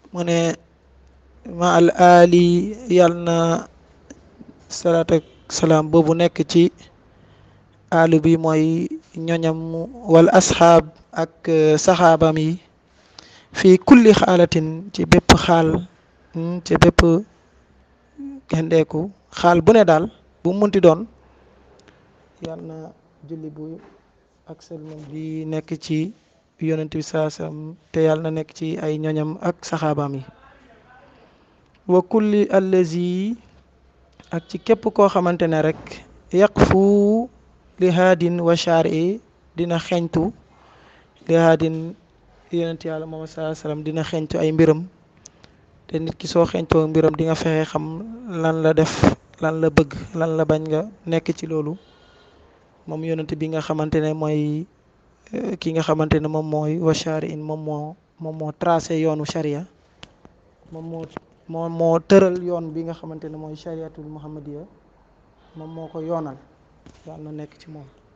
mu ne ma al ali yàll na salaat ak salaam boobu nekk ci alu bi mooy ñoñam wal asxaab ak saxaabam yi fii kulli xaalatin ci bépp xaal ci bépp gendeeku xaal bu ne daal bu munti doon yàll na julli bu ak sëlmal bi nekk ci yonent bi saasam te yàlla na nekk ci ay ñoñam ak saxaabaam yi wa kulli allazi ak ci képp koo xamante ne rek yaqfu li haadin wa shari dina xeñtu li haadin yonent yàlla moom saa salaam dina xeñtu ay mbiram te nit ki soo xeñtoo mbiram di nga fexe xam lan la def lan la bëgg lan la bañ nga nekk ci loolu moom yonent bi nga xamante ne mooy ki nga xamante ne moom mooy wa shari in moom moo moom moo tracé yoonu sharia moom moo moom moo tëral yoon bi nga xamante ne mooy shariatul muhammadiya moom moo ko yoonal yàlla na nekk ci moom